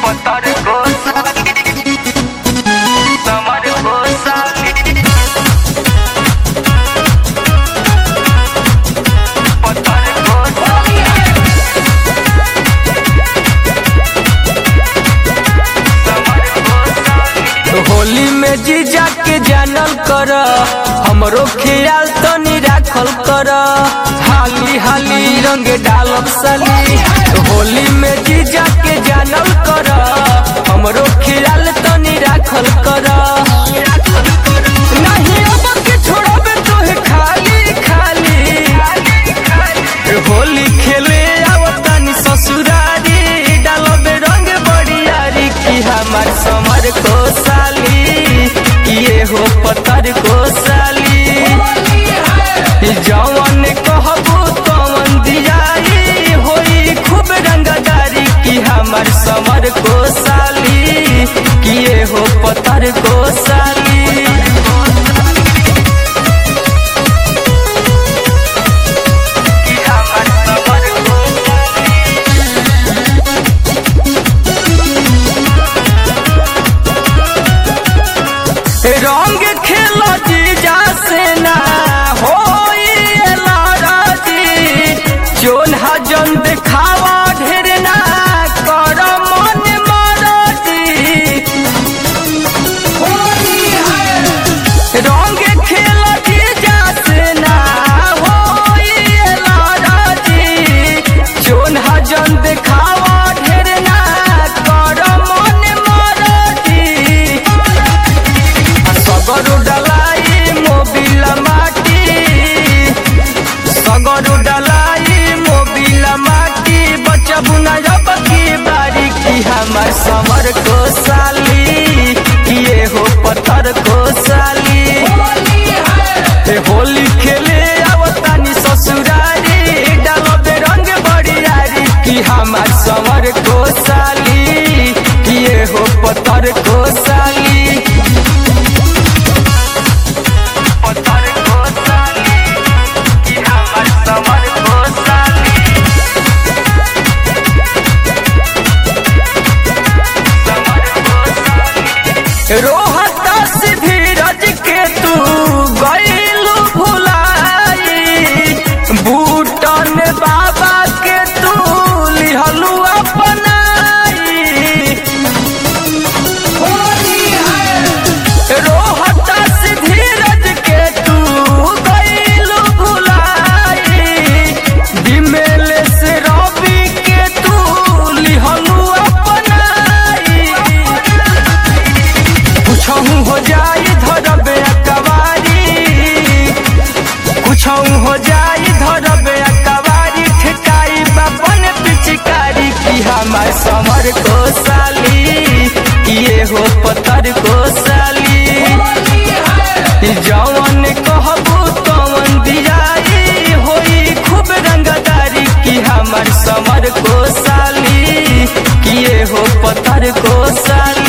पतर को साली समर को साली पतर को साली समर को साली होली में जीजा के जानल कर हमरो ख्याल तनी राखल कर हाली हाली रंग डालब साली होली में जीजा के जानल कर हमरो ख्याल तनी राखल कर नहीं अब के छोड़बे तोहे खाली खाली होली खेले आवतानी ससुरारी डालबे रंग बड़ियारी की हमार समर को साली किए हो पतर को साली जवन कहबो तवन दियाई होई खूब रंगदारी की हमार समर को साली किए हो पतर को साली कि हमर समर को साली रंग खेल जीजा से ना होई लड़ाजी जोन हजन देखावा ढेर ना कर मन मरजी रंग खेल जीजा से ना होई लड़ाजी जोन हजन देखावा ढेर ना कर मन मरजी सगरु डलाई मोबिल माटी सगरु डलाई मोबिल माटी बचबु न जब की बारी की हमर समर को साली किए हो पत्थर को साली ए होली खेले आवतानी ससुरारी डालबे रंग बड़ियारी की हमर समर को साली किए हो पत्थर को साली पतर को साली कि हमर समर को साली समर को साली रोहता से धीरज के तू गईलू भुलाई बूटन बाबा के तू लिहलू अपनाई रोहता से धीरज के तू गईलू भुलाई दिमेल से रवि के तू लिहलू अपनाई कुछहू हो जाई धरबे अकवारी कुछहू हो जाई धरबे अकवारी ठेकाई बापन पिचकारी की हमार समर को साली किए हो पत्थर को साली जवन कहबू तवन दियाई होई खूब रंगदारी की हमार समर को साली किए हो पत्थर को साली